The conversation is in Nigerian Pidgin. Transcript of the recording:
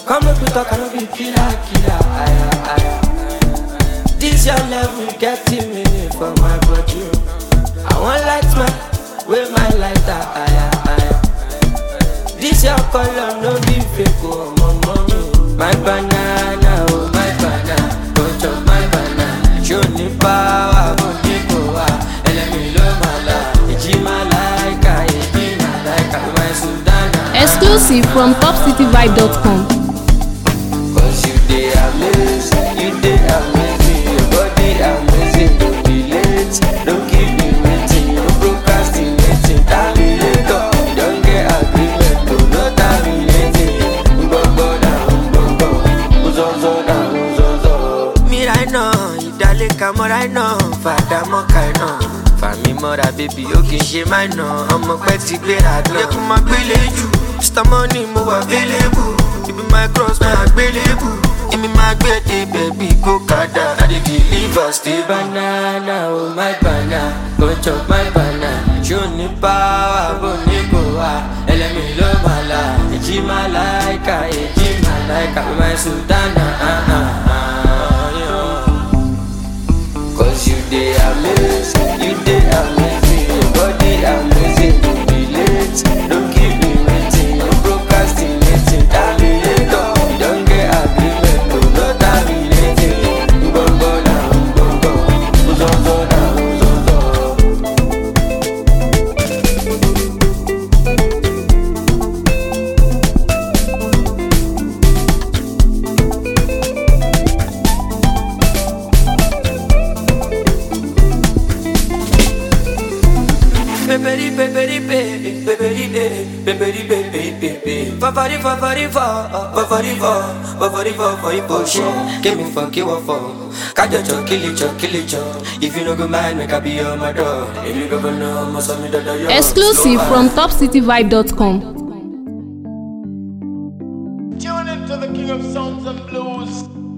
Come make we talk, I no be killer, killer. Aya, aya. This your level getting me for my body. I want light man, with my lighter. Aya, aya. This your color, no be fake, oh, my mommy. My banana, oh, my banana. Don't chop my banana. Show me power, but you go out. Elemi lo mala. Iji malaika, iji malaika. My Sudana. Exclusive from topcityvibe.com. Cause you dey amazing, you dey amazing, your body amazing, don't be late, don't keep me waiting, no procrastinating, terminator, you don't get agreement, to no terminating, gbogbo na gbogbo, uzozo na uzozo. Mira iná, ìdálẹ́ka mọ́ra iná, fàdà mọ́ka iná. Fàmí mọ́ra bébí ó kì í ṣe máa ná, ọmọ pẹ́ ti gbéra náà. Yẹ kó máa gbélé jù, Mr. Money mo wà available, ibi my cross máa gbélébù. Èmi máa gbé dé bẹ̀bí kó kàdá. I dey deliver stay banana, oh my banana, go chop my banana. Ṣé o ní power bó ní kò wá? Ẹlẹ́mi ló máa la, èjì máa láìka, èjì máa láìka, my sultana. ah, ah, ah, yeah. Cause you dey amazing, you dey amazing, your body amazing, don't be late, don't keep me waiting, no procrastinating, terminator, you don't get agreement, to no terminating, gbogbo na gbogbo, uzozo na uzozo. Peperi peperi pe, peperi de, peperi pe pe pe pe. Fafari fafari fa, fafari fa, fafari fa for you for sure. Give me for give up for. Kajo cho kill it cho kill it cho. If you no go mind, make I be on my door. If you go know, must have me that yo. Exclusive from topcityvibe.com. Tune into the King of Sounds and Blues.